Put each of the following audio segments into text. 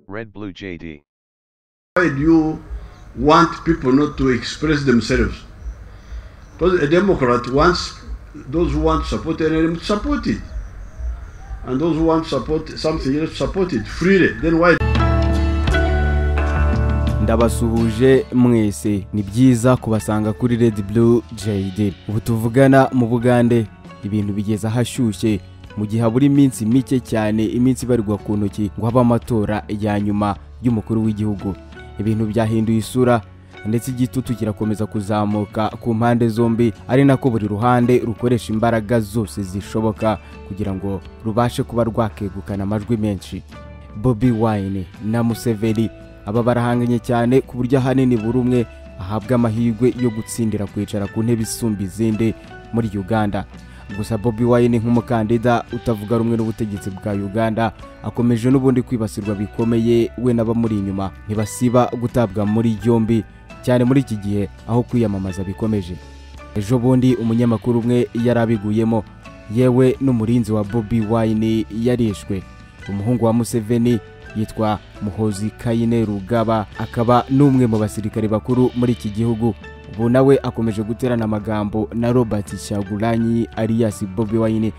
Red Blue JD. Why do you want people not to express themselves? Because a Democrat wants those who want to support an enemy to support it. And those who want to support something else support it freely. Then why ndabasuhuje mwese ni byiza kubasanga kuri Red Blue JD ubu tuvugana mu bugande ibintu bigeze ahashyushye mu gihe habura iminsi mike cyane iminsi ibarirwa ku ntoki ngo habe amatora ya nyuma y'umukuru w'igihugu ibintu byahinduye isura ndetse igitutu kirakomeza kuzamuka ku mpande zombi ari nako buri ruhande rukoresha imbaraga zose zishoboka kugira ngo rubashe kuba rwakegukana amajwi menshi bobi wine na museveni aba barahanganye cyane ku buryo ahanini buri umwe ahabwa amahirwe yo gutsindira kwicara ku ntebe isumba izindi muri uganda gusa bobi wine nk'umukandida utavuga rumwe n'ubutegetsi bwa uganda akomeje n'ubundi kwibasirwa bikomeye we n'abamuri inyuma ntibasiba gutabwa muri yombi cyane muri iki gihe aho kwiyamamaza bikomeje ejo bundi umunyamakuru umwe yari abiguyemo yewe n'umurinzi wa bobi wine yarishwe umuhungu wa museveni yitwa muhozi kayine rugaba akaba n'umwe mu basirikare bakuru muri iki gihugu ubu nawe akomeje guterana amagambo na robert shaguranyi alias bobi wine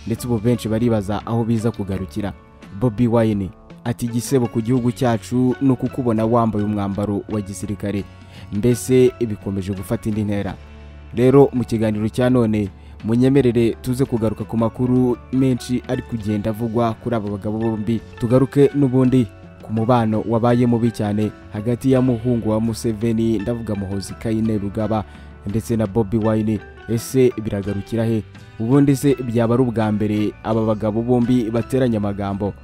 ndetse ubu benshi baribaza aho biza kugarukira bobi wine ati igisebo ku gihugu cyacu ni ukukubona wambaye umwambaro wa gisirikare mbese bikomeje gufata indi ntera rero mu kiganiro cya none munyemerere tuze kugaruka ku makuru menshi ari kugenda avugwa kuri aba bagabo bombi tugaruke n'ubundi ku mubano wabaye mubi cyane hagati ya muhungu wa museveni ndavuga muhozi kayine rugaba ndetse na bobi wine ese biragarukira he ubundi se byaba ari ubwa mbere aba bagabo bombi bateranye amagambo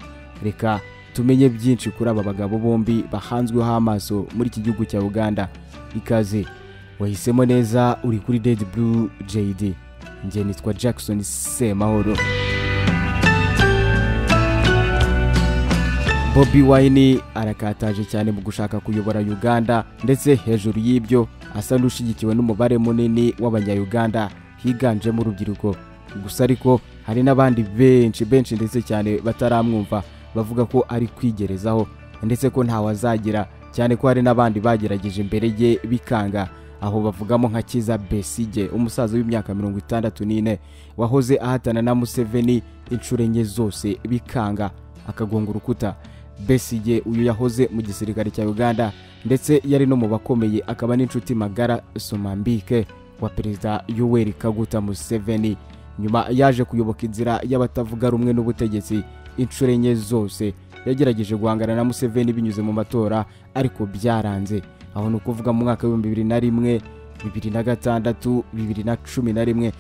reka tumenye byinshi kuri aba bagabo bombi bahanzweho amaso muri iki gihugu cya uganda ikaze wahisemo neza uri kuri Red Blue JD njye nitwa Jackson Semahoro Bobi Wine arakataje cyane mu gushaka kuyobora Uganda ndetse hejuru y'ibyo asa n'ushigikiwe n'umubare munini w'abanya-Uganda higanjemo urubyiruko gusa ariko hari n'abandi benshi benshi ndetse cyane bataramwumva bavuga ko ari kwigerezaho ndetse ko ntawazagira cyane ko hari n'abandi bagerageje imbere ye bikanga aho bavugamo nka kiza besige umusaza w'imyaka mirongo itandatu n'ine wahoze ahatana na museveni inshuro enye zose bikanga akagonga urukuta besige uyu yahoze mu gisirikare cya uganda ndetse yari no mu bakomeye akaba n'inshuti magara somambike wa perezida yoweri kaguta museveni nyuma yaje kuyoboka inzira y'abatavuga rumwe n'ubutegetsi inshuro enye zose yagerageje guhangana na museveni binyuze mu matora ariko byaranze aho ni ukuvuga mu mwaka w'ibihumbi bibiri na rimwe bibiri na gatandatu bibiri na cumi na rimwe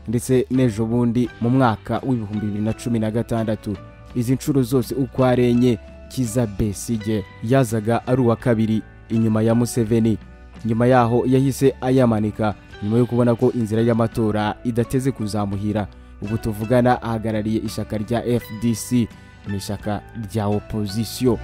ndetse n'ejo bundi mu mwaka w'ibihumbi bibiri na cumi na gatandatu izi nshuro zose uko ari enye kiza besige yazaga ari uwa kabiri inyuma ya museveni nyuma yaho yahise ayamanika nyuma yo kubona ko inzira y'amatora idateze kuzamuhira ubu tuvugana ahagarariye ishyaka rya fdc ni ishyaka rya opozisiyo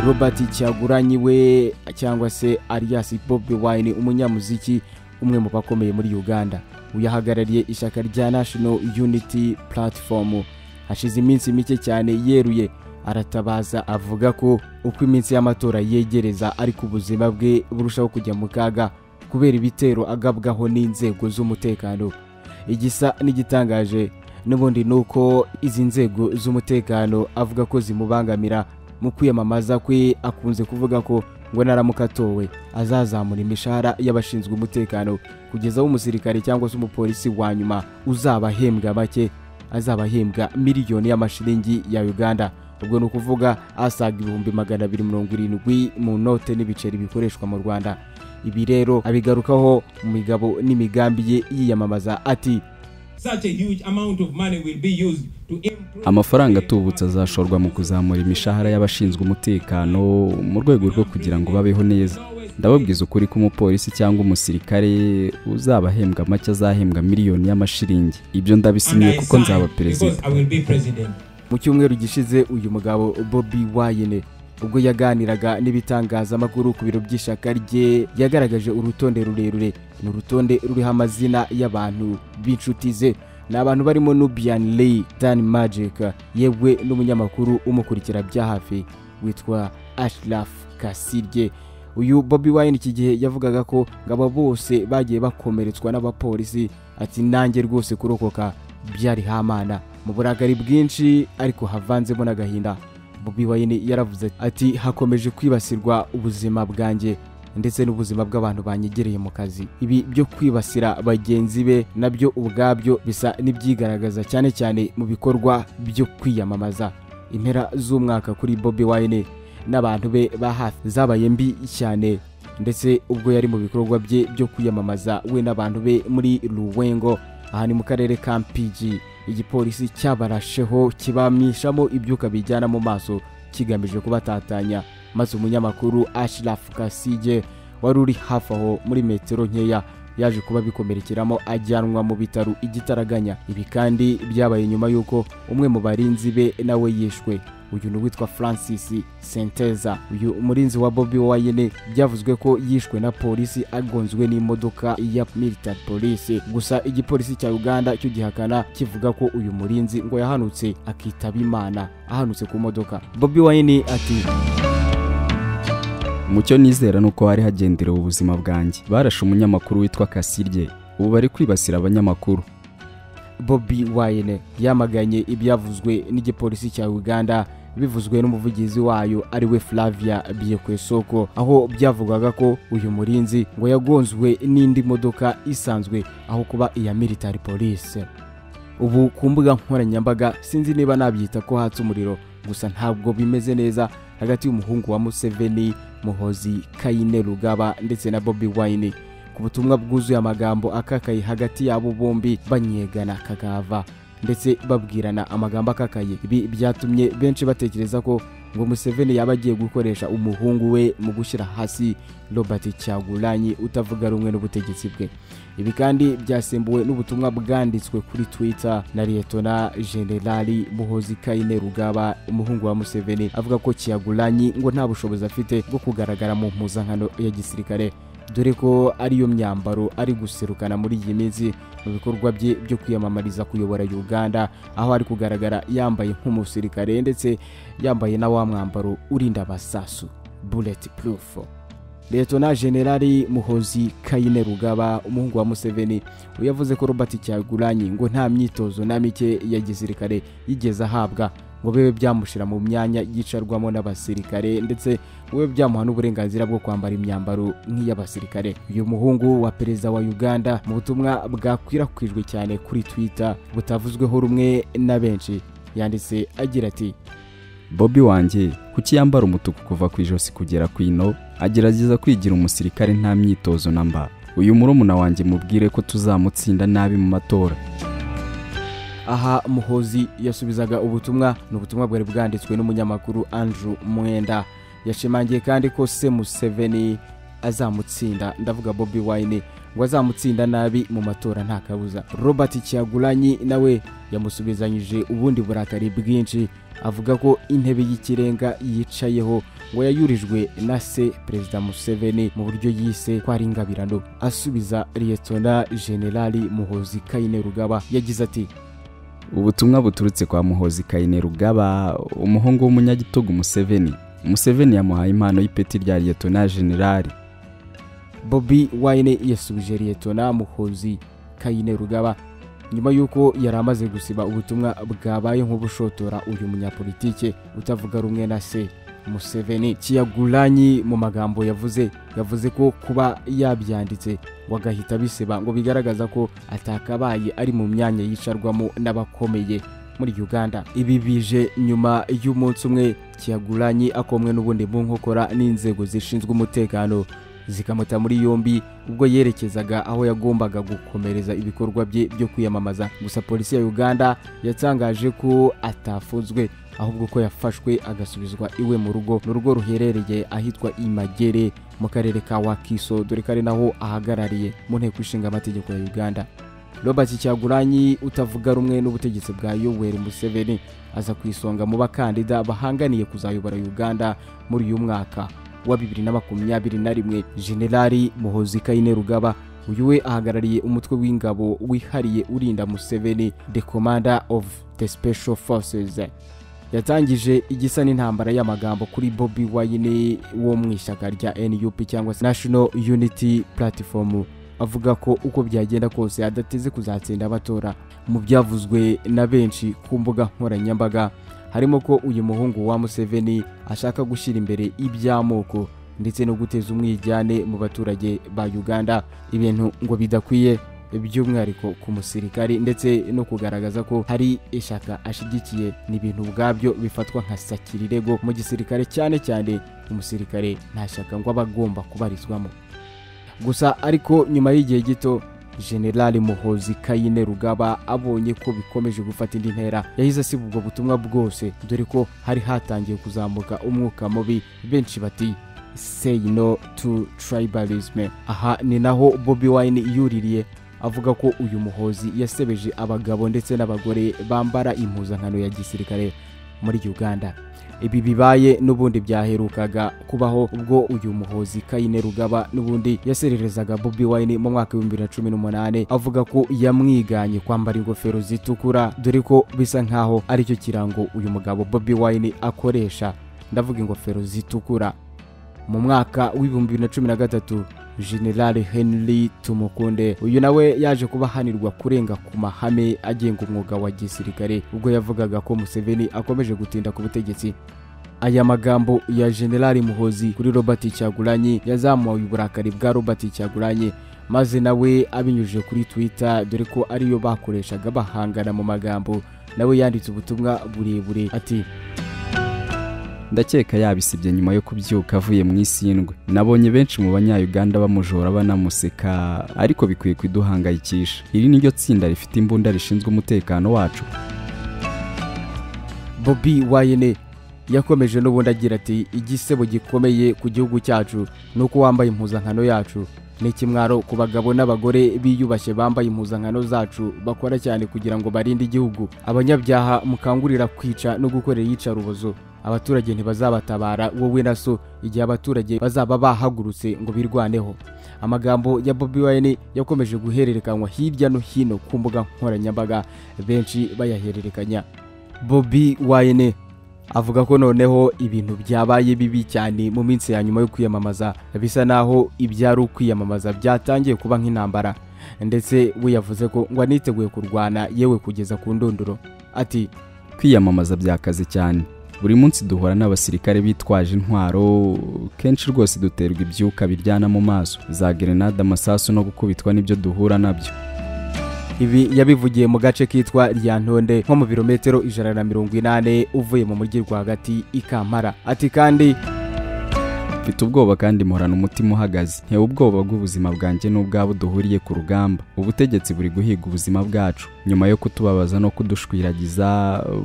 robert cyaguranyi we cyangwa se alias bobi wine umunyamuziki umwe mu bakomeye muri uganda uyahagarariye ishyaka rya national unity platform hashize iminsi mike cyane yeruye aratabaza avuga ko uko iminsi y'amatora yegereza ariko ubuzima bwe burushaho kujya mu kaga kubera ibitero agabwaho n'inzego z'umutekano igisa n'igitangaje n'ubundi ni uko izi nzego z'umutekano avuga ko zimubangamira mu kwiyamamaza kwe akunze kuvuga ko ngo naramuka atowe azazamura imishahara y'abashinzwe umutekano kugeza aho umusirikare cyangwa se umupolisi wa nyuma uzaba ahembwa make azaba ahembwa miliyoni y'amashiringi ya uganda ubwo ni ukuvuga asaga ibihumbi magana abiri mirongo irindwi mu note n'ibiceri bikoreshwa mu rwanda ibi rero abigarukaho mu migabo n'imigambi ye yiyamamaza ati Such a huge amount of money will be used to improve amafaranga atubutse azashorwa mu kuzamura imishahara y'abashinzwe umutekano mu rwego rwo kugira ngo babeho neza ndababwiza ukuri ko umupolisi cyangwa umusirikare uzaba ahembwa make azahembwa miliyoni y'amashiringi ibyo ndabisinyiye kuko nzaba perezida because I will be president. mu cyumweru gishize uyu mugabo bobi wayine ubwo yaganiraga n'ibitangazamakuru ku biro by'ishyaka rye yagaragaje urutonde rurerure ni urutonde ruriho amazina y'abantu b'inshuti ze ni abantu barimo nubian ley dan magic yewe n'umunyamakuru umukurikira bya hafi witwa ashraf kasirye uyu bobi wine iki gihe yavugaga ko ngo aba bose bagiye bakomeretswa n'abapolisi ati nanjye rwose kurokoka byari hamana mu burakari bwinshi ariko havanzemo n'agahinda bobi wine yaravuze ati hakomeje kwibasirwa ubuzima bwanjye ndetse n'ubuzima bw'abantu banyegereye mu kazi ibi byo kwibasira bagenzi be nabyo ubwabyo bisa n'ibyigaragaza cyane cyane mu bikorwa byo kwiyamamaza impera z'umwaka kuri bobi wine n'abantu be ba hafi zabaye mbi cyane ndetse ubwo yari mu bikorwa bye byo kwiyamamaza we n'abantu be muri ruwengo aha ni mu karere ka mpigi igipolisi cyabarasheho kibamishamo ibyuka bijyana mu maso kigamije kubatatanya maze umunyamakuru ashiraf kasige wari uri hafi aho muri metero nkeya yaje kuba bikomerekeramo ajyanwa mu bitaro igitaraganya ibi kandi byabaye nyuma y'uko umwe mu barinzi be nawe yishwe uyu ni uwitwa francis senteza uyu murinzi wa bobi wayine byavuzwe ko yishwe na polisi agonzwe n'imodoka ya military police gusa igipolisi cya uganda cyo gihakana kivuga ko uyu murinzi ngo yahanutse akitaba imana ahanutse ku modoka bobi wayine ati mucyo nizera nuko hari hagenderewe ubuzima bwanjye barashe umunyamakuru witwa kasirye ubu bari kwibasira abanyamakuru bobi wayine yamaganye ibyavuzwe n'igipolisi cya uganda bivuzwe n'umuvugizi wayo ariwe flavia biyekwesoko aho byavugwaga ko uyu murinzi ngo yagonzwe n'indi modoka isanzwe aho kuba iya military police ubu ku mbuga nkoranyambaga sinzi niba nabyita ko hatse umuriro gusa ntabwo bimeze neza hagati y'umuhungu wa museveni muhozi kayine rugaba ndetse na bobi wayine ku butumwa bwuzuye amagambo akakaye hagati yabo bombi banyegana kakava ndetse babwirana amagambo akakaye ibi byatumye benshi batekereza ko ngo museveni yaba agiye gukoresha umuhungu we mu gushyira hasi robert cyagulanyi utavuga rumwe n'ubutegetsi bwe ibi kandi byasimbuwe n'ubutumwa bwanditswe kuri twitter na liyetona generali muhozi kayine rugaba umuhungu wa museveni avuga ko kiyagulanyi ngo nta bushobozi afite bwo kugaragara mu mpuzankano ya gisirikare dore ko ariyo myambaro ari guserukana muri iyi minsi mu bikorwa bye byo kwiyamamariza kuyobora uganda aho ari kugaragara yambaye nk'umusirikare ndetse yambaye na wa mwambaro urinda abasasu bullet proof leta generali muhozi kayine rugaba umuhungu wa museveni yavuze ko robert cyagulanyi ngo nta myitozo na mike ya gisirikare yigeze ahabwa ngo bibe byamushyira mu myanya yicarwamo n'abasirikare ndetse ngo bibe byamuha n'uburenganzira bwo kwambara imyambaro nk'iy'abasirikare uyu muhungu wa perezida wa uganda mu butumwa bwakwirakwijwe cyane kuri twitter butavuzweho rumwe na benshi yanditse agira ati bobi wanjye kuki yambara umutuku kuva ku ijosi kugera ku ino agerageza kwigira umusirikare nta myitozo na mba uyu murumuna wanjye mubwire ko tuzamutsinda nabi mu matora aha muhozi yasubizaga ubutumwa ni ubutumwa bwari bwanditswe n'umunyamakuru andrew mwenda yashimangiye kandi ko se museveni azamutsinda ndavuga bobi wine ngo azamutsinda nabi mu matora nta kabuza robert cyagulanyi nawe yamusubizanyije ubundi burakari bwinshi avuga ko intebe y'ikirenga yicayeho ngo yayurijwe na se perezida museveni mu buryo yise ko ari ingabirano asubiza liyetona generali muhozi kayine rugaba yagize ati ubutumwa buturutse kwa muhozi kayine rugaba umuhungu w'umunyagitugu museveni museveni yamuhaye impano y'ipeti rya liyetona generali bobi wine yasubije liyetona muhozi kayine rugaba nyuma y'uko yari amaze gusiba ubutumwa bwabaye nk'ubushotora uyu munyapolitike utavuga rumwe na se museveni kiyaguranyi mu magambo yavuze yavuze ko kuba yabyanditse ngo agahita bisiba ngo bigaragaza ko atakabaye ari mu myanya yicarwamo n'abakomeye muri uganda ibi bije nyuma y'umunsi umwe kiyaguranyi akomwe n'ubundi mu nkokora n'inzego zishinzwe umutekano zikamuta muri yombi ubwo yerekezaga aho yagombaga gukomereza ibikorwa bye byo kwiyamamaza gusa polisi ya uganda yatangaje ko atafunzwe ahubwo ko yafashwe agasubizwa iwe mu rugo ni urugo ruherereye ahitwa imagere mu karere ka wakiso dore ko ari naho ahagarariye mu nteko ishinga amategeko ya uganda robert cyaguranyi utavuga rumwe n'ubutegetsi bwa yoweri museveni aza ku isonga mu bakandida bahanganiye kuzayobora uganda muri uyu mwaka wa bibiri na makumyabiri na rimwe generali muhozi kayine rugaba uyu we ahagarariye umutwe w'ingabo wihariye urinda museveni the commander of the special forces yatangije igisa n'intambara y'amagambo kuri bobi wine wo mu ishyaka rya nup cyangwa se national unity platform avuga ko uko byagenda kose adateze kuzatsinda abatora mu byavuzwe na benshi ku mbuga nkoranyambaga harimo ko uyu muhungu wa museveni ashaka gushyira imbere iby'amoko ndetse no guteza umwijyane mu baturage ba uganda ibintu ngo bidakwiye by'umwihariko ku musirikari ndetse no kugaragaza ko hari ishyaka ashyigikiye ni ibintu ubwabyo bifatwa nka sakirirego mu gisirikare cyane cyane umusirikare nta shyaka ngo aba agomba kubarizwamo gusa ariko nyuma y'igihe gito generali muhozi kayine rugaba abonye ko bikomeje gufata indi ntera yahise asiba ubwo butumwa bwose dore ko hari hatangiye kuzamuka umwuka mubi benshi bati say no to tribalism aha ni naho bobi wine yuririye avuga ko uyu muhozi yasebeje abagabo ndetse n'abagore bambara impuzankano ya gisirikare muri uganda ibi bibaye n'ubundi byaherukaga kubaho ubwo uyu muhozi kayine rugaba n'ubundi yasererezaga bobi wine mu mwaka w'ibihumbi bibiri na cumi n'umunani avuga ko yamwiganye kwambara ingofero zitukura dore ko bisa nkaho aricyo kirango uyu mugabo bobi wine akoresha ndavuga ingofero zitukura mu mwaka w'ibihumbi bibiri na cumi na gatatu generale henry tumukunde uyu nawe yaje kuba ahanirwa kurenga ku mahame agenga umwuga wa gisirikare ubwo yavugaga ko museveni akomeje gutinda ku butegetsi aya magambo ya generale muhozi kuri robert cyaguranyi yazamuye uburakari bwa robert cyaguranyi maze nawe abinyujije kuri twitter dore ko ariyo bakoreshaga bahangana mu magambo nawe yanditse ubutumwa burebure ati ndakeka yabisibye nyuma yo kubyuka avuye mu isindwe nabonye benshi mu banyayuganda bamujora banamuseka ariko bikwiye kuduhangayikisha iri niryo tsinda rifite imbunda rishinzwe umutekano wacu bobi wayine yakomeje n'ubundi agira ati igisebo gikomeye ku gihugu cyacu ni uko wambaye impuzankano yacu ni ikimwaro ku bagabo n'abagore biyubashye bambaye impuzankano zacu bakora cyane kugira ngo barinde igihugu abanyabyaha mukangurira kwica no gukorera iyicarubozo abaturage ntibazabatabara wowe na so igihe abaturage bazaba bahagurutse ngo birwaneho amagambo ya bobi wine yakomeje guhererekanywa hirya no hino ku mbuga nkoranyambaga benshi bayahererekanya bobi wine avuga ko noneho ibintu byabaye bibi cyane mu minsi ya nyuma yo kwiyamamaza bisa naho ibyari ukwiyamamaza byatangiye kuba nk'intambara ndetse we yavuze ko ngo aniteguye kurwana yewe kugeza ku ndunduro ati kwiyamamaza byakaze cyane buri munsi duhura n'abasirikare bitwaje intwaro kenshi rwose duterwa ibyuka biryana mu maso za gerenade amasasu no gukubitwa n'ibyo duhura nabyo ibi yabivugiye mu gace kitwa rya ntonde nko mu birometero ijana na mirongo inani uvuye mu mujyi rwagati i kampala ati kandi mfite ubwoba kandi muhorana umutima uhagaze ntewe ubwoba bw'ubuzima bwanjye n'ubwabo duhuriye ku rugamba ubutegetsi buri guhiga ubuzima bwacu nyuma yo kutubabaza no kudushwiragiza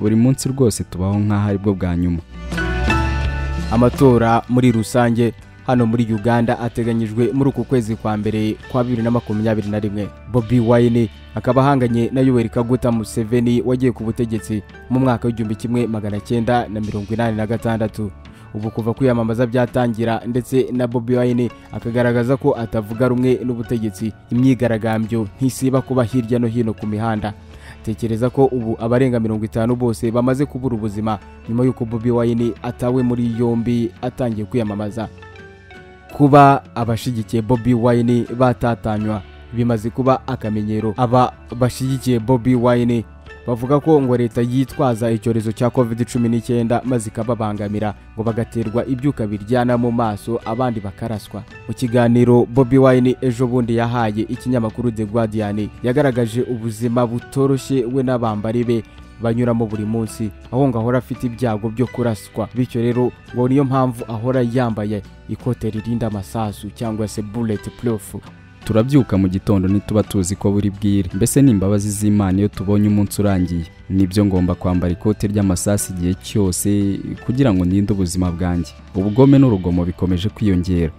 buri munsi rwose tubaho nk'aho aribwo bwa nyuma amatora muri rusange hano muri uganda ateganyijwe muri uku kwezi kwa mbere kwa bibiri na makumyabiri na rimwe bobi wine akaba ahanganye na yoweri kaguta museveni wagiye ku butegetsi mu mwaka w'igihumbi kimwe magana cyenda na mirongo inani na gatandatu ubu kuva kwiyamamaza byatangira ndetse na bobi wine akagaragaza ko atavuga rumwe n'ubutegetsi imyigaragambyo ntisiba kuba hirya no hino ku mihanda tekereza ko ubu abarenga mirongo itanu bose bamaze kubura ubuzima nyuma y'uko bobi wine atawe muri yombi atangiye kwiyamamaza kuba abashyigikiye bobi wine batatanywa bimaze kuba akamenyero aba bashyigikiye bobi wine bavuga ko ngo leta yitwaza icyorezo cya covid cumi n'icyenda maze ikababangamira ngo bagaterwa ibyuka biryana mu maso abandi bakaraswa mu kiganiro bobi wine ejo bundi yahaye ikinyamakuru the guardian yagaragaje ubuzima butoroshye we n'abambari be banyuramo buri munsi aho ngo ahora afite ibyago byo kuraswa bityo rero ngo niyo mpamvu ahora yambaye ikote ririnda amasasu cyangwa se bullet proof turabyuka mu gitondo ntituba tuzi ko buri bwire mbese ni imbabazi z'imana iyo tubonye umunsi urangiye nibyo ngomba kwambara ikote ry'amasasu igihe cyose kugira ngo ninde ubuzima bwanjye ubugome n'urugomo bikomeje kwiyongera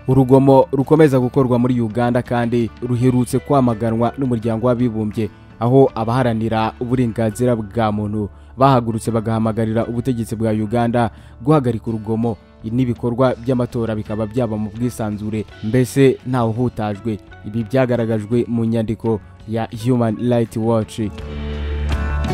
urugomo rukomeza gukorwa muri uganda kandi ruherutse kwamaganwa n'umuryango w'abibumbye aho abaharanira uburenganzira bwa muntu bahagurutse bagahamagarira ubutegetsi bwa uganda guhagarika urugomo n'ibikorwa by'amatora bikaba byaba mu bwisanzure mbese ntawuhutajwe ibi byagaragajwe mu nyandiko ya human right watch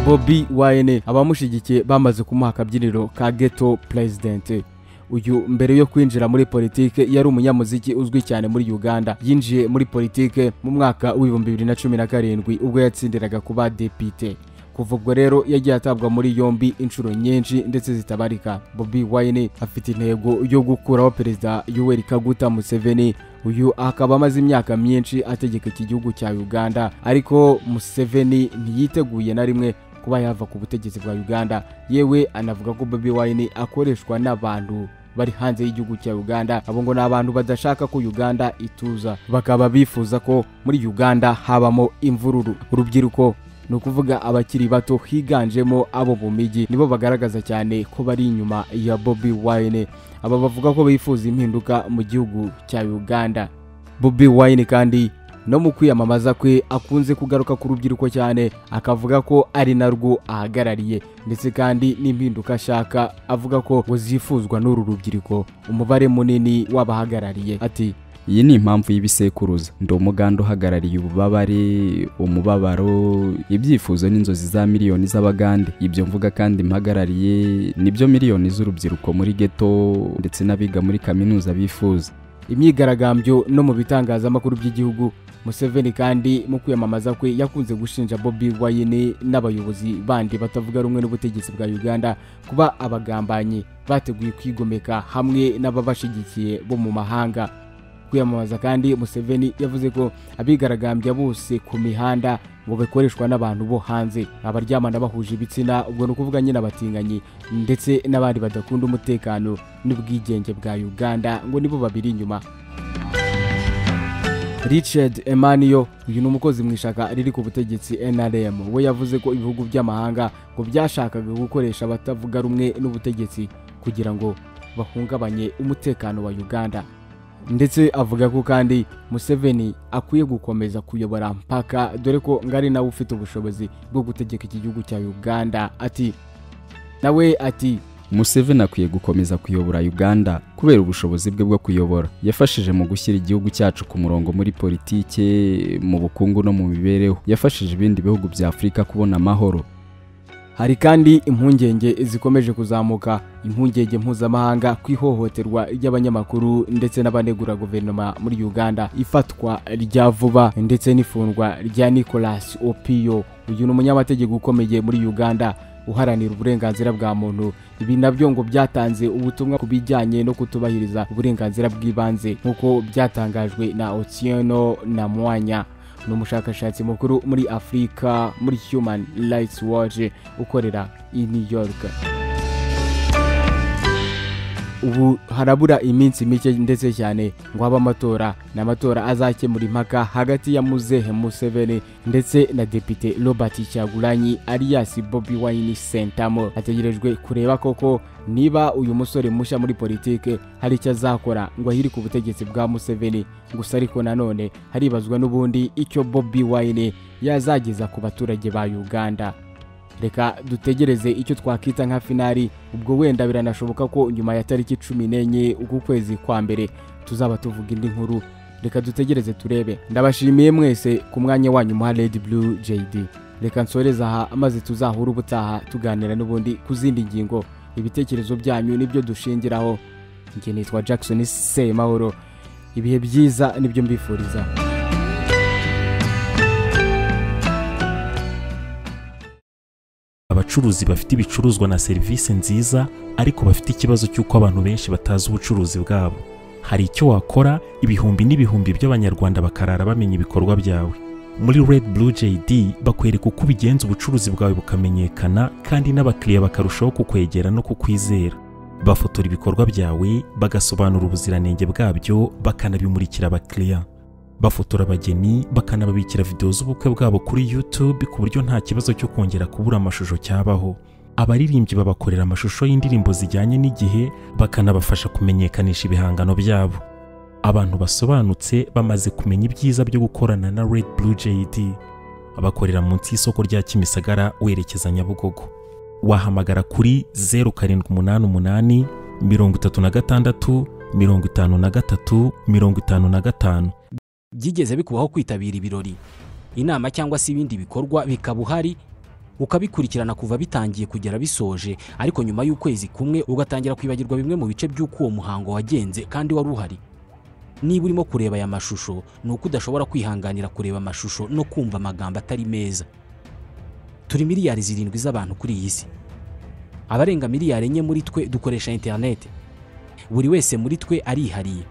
bobi wayne abamushyigikiye bamaze kumuha akabyiniro ka geto president uyu mbere yo kwinjira muri politike yari umunyamuziki uzwi cyane muri uganda yinjiye muri politike mu mwaka w'ibihumbi bibiri na cumi na karindwi ubwo yatsindiraga kuba depite kuva ubwo rero yagiye atabwa muri yombi inshuro nyinshi ndetse zitabarika bobi wayne afite intego yo gukuraho perezida yoweri kaguta museveni uyu akaba amaze imyaka myinshi ategeka iki gihugu cya uganda ariko museveni ntiyiteguye na rimwe kuba yava ku butegetsi bwa uganda yewe anavuga ko bobi wayne akoreshwa n'abantu bari hanze y'igihugu cya uganda abo ngo ni abantu badashaka ko uganda ituza bakaba bifuza ko muri uganda habamo imvururu urubyiruko ni ukuvuga abakiri bato higanjemo abo mu mijyi nibo bagaragaza cyane ko bari inyuma ya bobi wayne aba bavuga ko bifuza impinduka mu gihugu cya uganda bobi wayne kandi no mu kwiyamamaza kwe akunze kugaruka ku rubyiruko cyane akavuga ko ari narwo ahagarariye ndetse kandi n'impinduka ashaka avuga ko ngo zifuzwa n'uru rubyiruko umubare munini w'abahagarariye ati iyi ni impamvu y'ibisekuruza ndi umuganda uhagarariye ububabare umubabaro ibyifuzo n'inzozi za miliyoni z'abagande ibyo mvuga kandi mpagarariye nibyo miliyoni z'urubyiruko muri geto ndetse n'abiga muri kaminuza bifuza imyigaragambyo no mu bitangazamakuru by'igihugu museveni kandi mu kwiyamamaza kwe yakunze gushinja bobi wayine n'abayobozi bandi batavuga rumwe n'ubutegetsi bwa uganda kuba abagambanyi bateguye kwigomeka hamwe n'ababashigikiye bo mu mahanga kwiyamamaza kandi museveni yavuze ko abigaragambya bose ku mihanda ngo bakoreshwa n'abantu bo hanze abaryamana bahuje ibitsina ubwo ni ukuvuga nyine abatinganyi ndetse n'abandi badakunda umutekano n'ubwigenge bwa uganda ngo nibo babiri inyuma richard emaniyo uyu ni umukozi mu ishaka riri ku butegetsi nrm we yavuze ko ibihugu by'amahanga ngo byashakaga gukoresha abatavuga rumwe n'ubutegetsi kugira ngo bahungabanye umutekano wa uganda ndetse avuga ko kandi museveni akwiye gukomeza kuyobora mpaka dore ko ngari nawe ufite ubushobozi bwo gutegeka iki gihugu cya uganda ati nawe ati museveni akwiye gukomeza kuyobora uganda kubera ubushobozi bwe bwo kuyobora yafashije mu gushyira igihugu cyacu ku murongo muri politike mu bukungu no mu mibereho yafashije ibindi bihugu bya afurika kubona amahoro hari kandi impungenge zikomeje kuzamuka impungenge mpuzamahanga ku ihohoterwa ry'abanyamakuru ndetse n'abanegura guverinoma muri uganda ifatwa rya vuba ndetse n'ifungwa rya nicolas opiyo uyu ni umunyamategeko ukomeye muri uganda uharanira uburenganzira bwa muntu ibi nabyo ngo byatanze ubutumwa ku bijyanye no kutubahiriza uburenganzira bw'ibanze nk'uko byatangajwe na otieno na mwanya ni umushakashatsi mukuru muri afurika muri human rights watch ukorera i new york ubu harabura iminsi mike ndetse cyane ngo habe amatora ni amatora azakemura impaka hagati ya muzehe museveni ndetse na depite robert cyaguranyi alias bobi wine sentamo hategerejwe kureba koko niba uyu musore mushya muri politike hari icyo azakora ngo ahiri ku butegetsi bwa museveni gusa ariko nanone haribazwa n'ubundi icyo bobi wine yazageza ku baturage ba uganda reka dutegereze icyo twakita nka finari ubwo wenda biranashoboka ko nyuma ya tariki cumi n'enye uku kwezi kwa mbere tuzaba tuvuga indi nkuru reka dutegereze turebe ndabashimiye mwese ku mwanya wanyu muha redi buru jeyidi reka nsoreze aha maze tuzahure ubutaha tuganira n'ubundi ku zindi ngingo ibitekerezo byanyu nibyo dushingiraho njye nitwa jackson semahoro ibihe byiza nibyo mbifuriza abacuruzi bafite ibicuruzwa na serivisi nziza ariko bafite ikibazo cy'uko abantu benshi batazi ubucuruzi bwabo hari icyo wakora ibihumbi n'ibihumbi by'abanyarwanda bakarara bamenya ibikorwa byawe muri red blue jd bakwereka uko ubigenza ubucuruzi bwawe bukamenyekana kandi n'abakiriya bakarushaho kukwegera no kukwizera bafotora ibikorwa byawe bagasobanura ubuziranenge bwabyo bakanabimurikira abakiriya bafotora abageni bakanababikira videwo z'ubukwe bwabo kuri YouTube ku buryo nta kibazo cyo kongera kubura amashusho cyabaho abaririmbyi babakorera amashusho y'indirimbo zijyanye n'igihe bakanabafasha kumenyekanisha ibihangano byabo abantu basobanutse bamaze kumenya ibyiza byo gukorana na Red Blue JD bakorera munsi y'isoko rya Kimisagara werekeza Nyabugogo wahamagara kuri zeru karindwi umunani umunani mirongo itatu na gatandatu mirongo itanu na gatatu mirongo itanu na gatanu byigeze bikubaho kwitabira ibirori inama cyangwa se ibindi bikorwa bikaba uhari ukabikurikirana kuva bitangiye kugera bisoje ariko nyuma y'ukwezi kumwe ugatangira kwibagirwa bimwe mu bice by'uko uwo muhango wagenze kandi wari uhari niba urimo kureba aya mashusho ni uko udashobora kwihanganira kureba amashusho no kumva amagambo atari meza turi miliyari zirindwi z'abantu kuri iyi si abarenga miliyari enye muri twe dukoresha interineti buri wese muri twe arihariye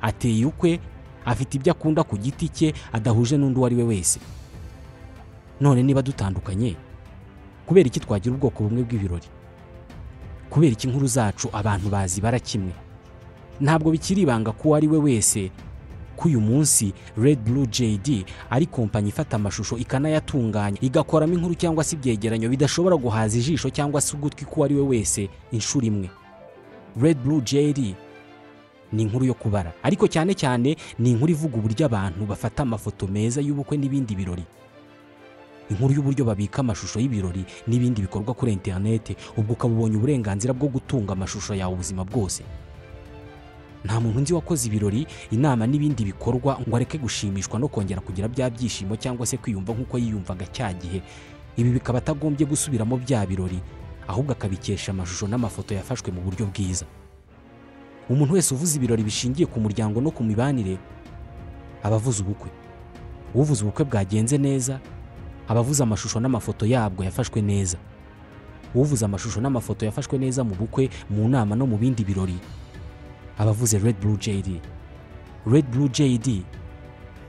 ateye ukwe afite ibyo akunda ku giti cye adahuje n'undi uwo ari we wese none niba dutandukanye kubera iki twagira ubwoko bumwe bw'ibirori kubera iki inkuru zacu abantu bazibara kimwe ntabwo bikiri ibanga ko uwo ari we wese ko uyu munsi Red Blue JD ari kompanyi ifata amashusho ikanayatunganya igakoramo inkuru cyangwa se ibyegeranyo bidashobora guhaza ijisho cyangwa se ugutwi k'uwo ari we wese inshuro imwe Red Blue JD ni inkuru yo kubara ariko cyane cyane ni inkuru ivuga uburyo abantu bafata amafoto meza y'ubukwe n'ibindi birori inkuru y'uburyo babika amashusho y'ibirori n'ibindi bikorwa kuri interineti ubwo ukaba ubonye uburenganzira bwo gutunga amashusho yawe ubuzima bwose nta muntu nzi wakoze ibirori inama n'ibindi bikorwa ngo areke gushimishwa no kongera kugira bya byishimo cyangwa se kwiyumva nk'uko yiyumvaga cya gihe ibi bikaba atagombye gusubiramo bya birori ahubwo akabikesha amashusho n'amafoto yafashwe mu buryo bwiza umuntu wese uvuze ibirori bishingiye ku muryango no ku mibanire aba avuze ubukwe uvuze ubukwe bwagenze neza aba avuze amashusho n'amafoto yabwo yafashwe neza uvuze amashusho n'amafoto yafashwe neza mu bukwe mu nama no mu bindi birori aba avuze red blue jd red blue jd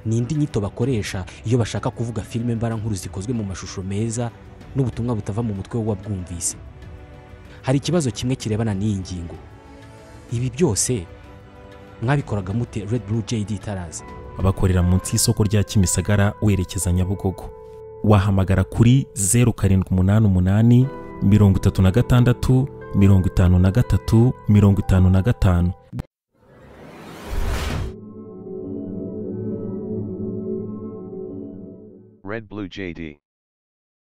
ni indi nyito bakoresha iyo bashaka kuvuga filime mbarankuru zikozwe mu mashusho meza n'ubutumwa butava mu mutwe w'uwabwumvise hari ikibazo kimwe kirebana n'iyi ngingo ibi byose mwabikoraga mute red blue jd itaraza abakorera munsi y'isoko rya kimisagara werekeza nyabugogo wahamagara kuri zeru karindwi umunani umunani mirongo itatu na gatandatu mirongo itanu na gatatu mirongo itanu na gatanu Red Blue JD.